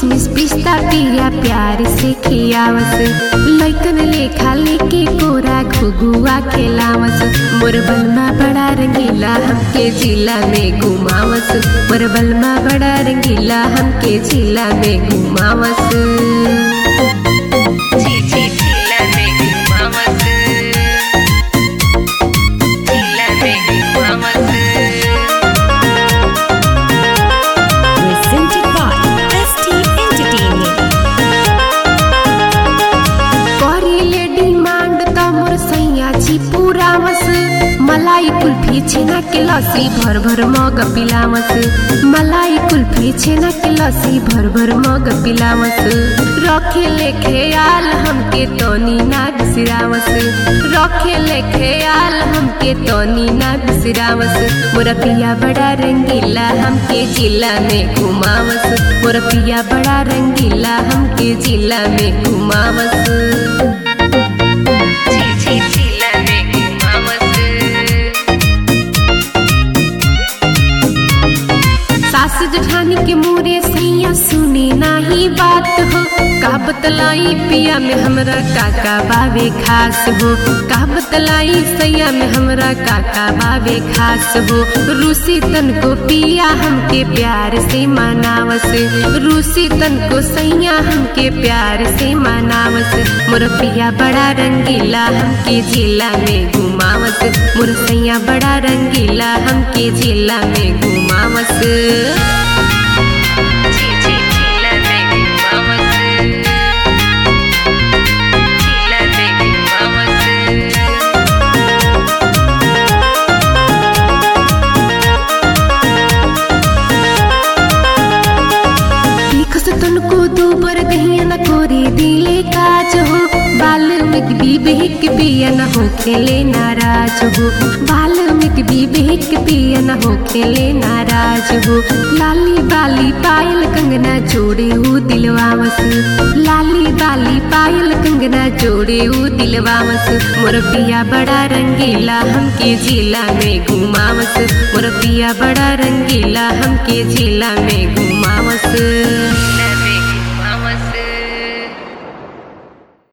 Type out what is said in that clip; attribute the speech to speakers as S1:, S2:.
S1: किशमिश पिस्ता पिया प्यार से खियावस लैकन लेखा लेके कोरा घुगुआ खेलावस मोर बलमा बड़ा रंगीला हमके जिला में घुमावस मोर बलमा बड़ा रंगीला हमके जिला में घुमावस जी जी जिला में घुमावस जिला में घुमावस
S2: Presented by ST Entertainment.
S1: करिले डिमांड त मोर सैया जी पुरावस मलाई कुल्फी छेना के लस्सी भर भर मग पिलावस मलाई कुल्फी छेना के लस्सी भर भर मग पिलावस रखे ले ख्याल हमके तोनी ना बिसरावस रखे ले ख्याल हमके तोनी ना बिसरावस मोर पिया बड़ा रंगीला हमके जिला में घुमावस मोर पिया बड़ा रंगीला हमके जिला में घुमावस जी जी जिला में घुमावस सास जठानी के मोरे सैया सुने नाही बात हो का बतलाई पिया में हमरा काका बावे खास हो का बतलाई सैया में हमरा काका बावे खास हो रूसी तन को पिया हमके प्यार से मनावस रूसी तन को सैया हमके प्यार से मनावस मोर पिया बड़ा रंगीला हमके जिला में घुमावस मोर सैया बड़ा रंगीला हमके जिला में घुमावस जी जी जिला में घुमावस जिला में घुमावस लिखस तनको दूबर दहिया न कोरी दिले काज हो बाल में विवेक पिया न हो खेले नाराज हो बाल में विवेक पिया न हो खेले नाराज हो लाली बाली पायल कंगना जोड़े हो दिलवावस लाली बाली पायल कंगना जोड़े हो दिलवावस मोर पिया बड़ा रंगीला हमके जिला में घुमावस मोर पिया बड़ा रंगीला हमके जिला में घुमावस